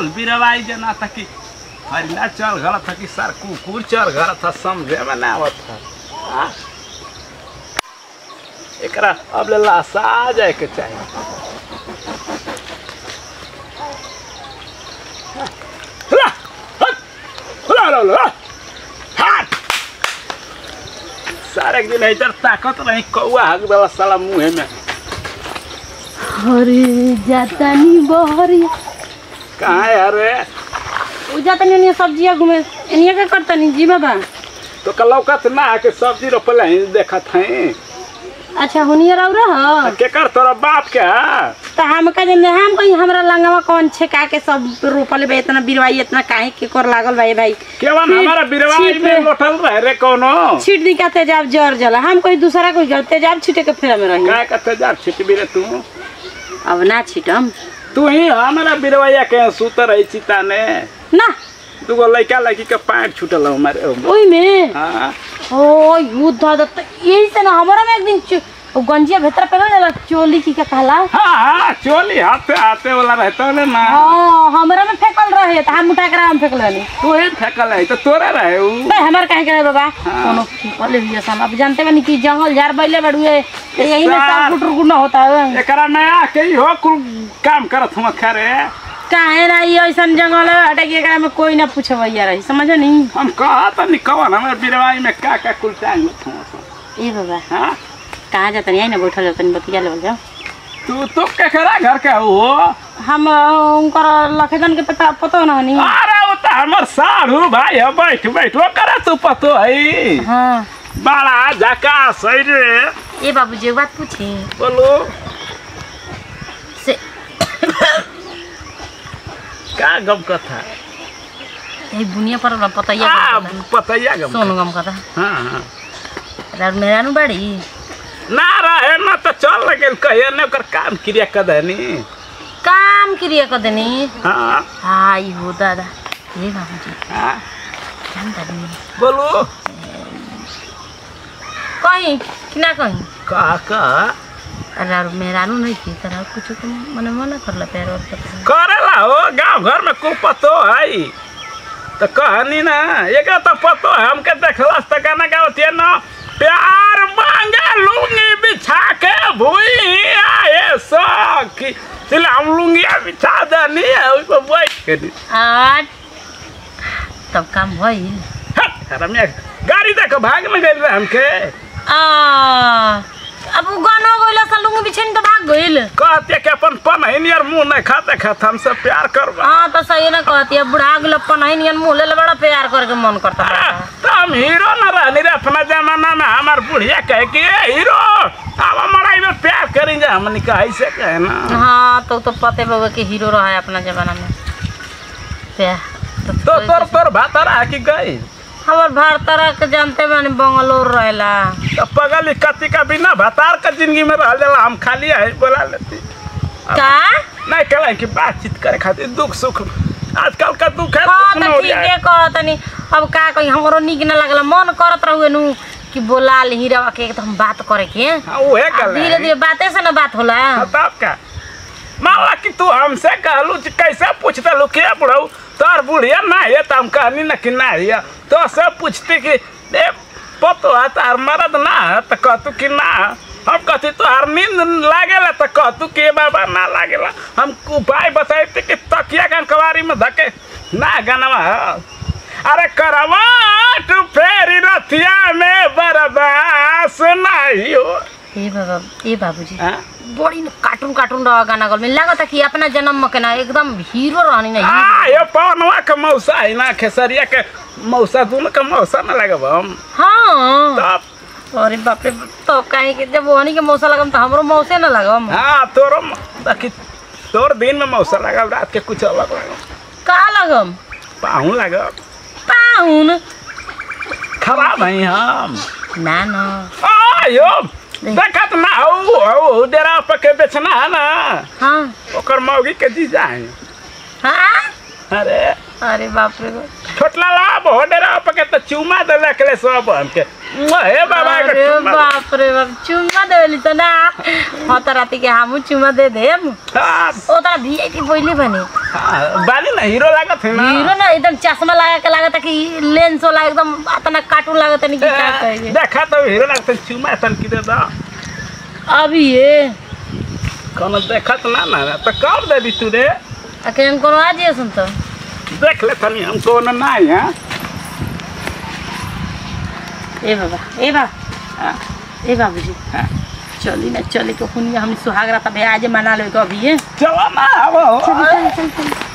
कुल बिरवाई जना था कि हरिला चल गल था कि सर कुकुर चल गल था समझे में ना आवत था हाँ? एकरा अब ले लाशा जाए के चाहिए ला, हट, ला, ला, ला, हट। सारे एक दिन इधर ताकत नहीं कौआ हक देला साला मुंह में अरे जातानी बहरिया कहाँ है अरे उ जातानी एनिया सब्जिया घूमे एनिया के करतानी जी बाबा तो कल लौकत ना है कि सब्जी रोपले ही देखत हैं अच्छा हुनिया रह रहा के कर तोरा बाप के है? तो हम का जन हम कहीं हमरा लंगवा कौन छेका के सब रोपले बा इतना बिरवाई इतना काहे के कर लागल बा ये भाई केवन छिट- हमारा बिरवाई छिट में पे- लोटल रहे रे कोनो छीट दी का तेजाब जर जला हम कोई दूसरा कोई गल तेजाब छीटे के फेरा में रही काय कते जा छिटबी रे तू अब ना छीटम तू ही हमारा बिरवैया के सुत रही चिता ने ना दूगो लड़का लड़की के पैंट छूटल हमारे ओमे। ओई में हाँ ओ युद्ध दत्त यही से ना हमारा में एक दिन चो- वो गंजिया भीतर पे ना चोली की का कहला हाँ हाँ चोली हाथे हाथे वाला रहता है ना हाँ हमरा में फेकल रहे तो हम उठा कर हम फेकल नहीं तू ही फेंकल है तो तोरे रहे उ बे हमार काहे करे बाबा कोनो फेकल भी हम अब जानते बनी कि जंगल झाड़ बैले बड़ुए तो यही में साल। सब गुटर गुना होता है एकरा में आके ही हो कुल काम करत हम खरे काहे ना ये ऐसन जंगल है हटे के एकरा में कोई ना पूछबैया रही समझो नहीं हम कहा तो निकवन हमारे बिरवाई में का का कुल टांग लो ए बाबा हाँ कहाँ जाता नहीं ना बैठल जाता नहीं बतिया लेवल जाओ तू तो केकरा घर के हो हम अ, उनकर लखेदन के पता पतो ना नहीं अरे वो तो हमर साढ़ू भाई है बैठ बैठ वो करे तू पतो है हाँ बड़ा झकास है रे ए बाबू जी एक बात पूछी बोलो से का गम कथा ए बुनिया पर ना पता ये आ पतैया गम सोन गम कथा हाँ हाँ रात मेरा नु बड़ी ना रहे ना तो चल गेल कहिए ने ओकर काम क्रिया कदनी काम क्रिया कर देनी हाँ हाय हो दादा ए बाबू जी हाँ जानता नहीं बोलो कहीं कि ना कहीं का का अरे मेरा नु नहीं की तरह कुछ को मने मना कर ला पैर और पता करेला हो गांव घर में कुल पतो है तो कहनी ना एक तो पतो है हमके देखला तो गाना गावती ना प्यार मांगे लूंगी बिछा के भूई आए सखी चल हम लूंगी बिछा देनी है उस पर बैठ के दी। आठ तब काम भई हट, रम्या गाड़ी देख भाग में गई रहे हमके आ अब उ गाना गइला सा लुंगी बिछन तो भाग गइल कहते कि अपन पनहिन यार मुंह नहीं खाते खाते हमसे प्यार करवा हाँ तो सही ना कहती है बुढ़ा गेल अपन है नियन मुँह ले बड़ा प्यार करके मन करता आ, बा। तो हम हीरो न रहनी रे अपना जमाना में हमार बुढ़िया कहे कि ए हीरो अब हमारा में प्यार करी जा हमनी का ऐसे कहे ना हाँ तो तो पते बाबा के हीरो रहा है अपना जमाना में प्यार तो, तो तोर तोर भातारा कि गई हमार भारतरा के जानते बानी बंगलोर रहेला तो पगली कति का बिना भतार का जिंदगी में रह जाला हम खाली है बोला लेती का नहीं कहला कि बातचीत करे खातिर दुख सुख आजकल का दुख है हाँ सुख न तो हो ठीक जाए है कहतनी अब का कही हमरो निक न लगला मन करत रहुए नु कि बोला ले हीरावा के तो हम बात करे के हाँ उहे गल धीरे धीरे बाते से ना बात होला तब का माला कि तू हमसे कहलू कि कैसे पूछते लो के बुढ़ऊ तोर बुढ़िया ना है तो हम कहनी ना कि ना है तो सब पूछती कि ए पतो है तार मरद ना है तो कहतू कि ना है। हम कहती तोहार नींद लागेला तो कहतू कि बाबा ना लागेला हम उपाय बताते कि तकिया का कवारी में धके ना गनवा है अरे करवाट फेरी रथिया में बर्दाश्त नहीं हो ए बाबा ए बाबूजी हाँ? बड़ी न कार्टून कार्टून रह गाना गल में लागत कि अपना जन्म में के ना एकदम हीरो रहनी ना आ हीरो। ये पवनवा के मौसा है ना खेसरिया के मौसा दोनों के मौसा न लगब हम हाँ तब अरे बाप रे तो कहीं के जब वहनी के मौसा लगम तो हमरो मौसे ना लगम हाँ तोरो म- बाकी तोर दिन में मौसा लगब रात के कुछ अलग लगब का लगम पाहू लगब पाहुन खराब है हम ना ना आ यो देखत ना हो हो डेरा पर के बेचना है ना हाँ ओकर मौगी के जीजा है हाँ अरे अरे बाप रे बाप छोटला ला बहुत डेरा पर के तो चूमा दे के ले सब हमके हे बाबा के अरे चुम्मा। बाप रे बाप चुम्मा देली त ना ह त राति के हमू चुम्मा दे देम हाँ, ओ त वीआईपी बोली भने हाँ, बानी ना हीरो लागत है ना हीरो ना एकदम चश्मा लगा के लागत कि लेंस वाला एकदम अतना कार्टून लागत नहीं कि क्या कहे देखा तो हीरो लागत है, चुम्मा तन की दे दो अभी ये कोनो देखत ना ना तो कर दे दी तू रे अकेले कोनो आ जिए सुन तो देख ले तनी हम कोनो नहीं है ए बाबा ए बाबा हाँ, ए बाबूजी हाँ। चली ना चले के हुनिया हम सुहाग रात अब आज मना ले अभी ये चलो ना अब चल चल चल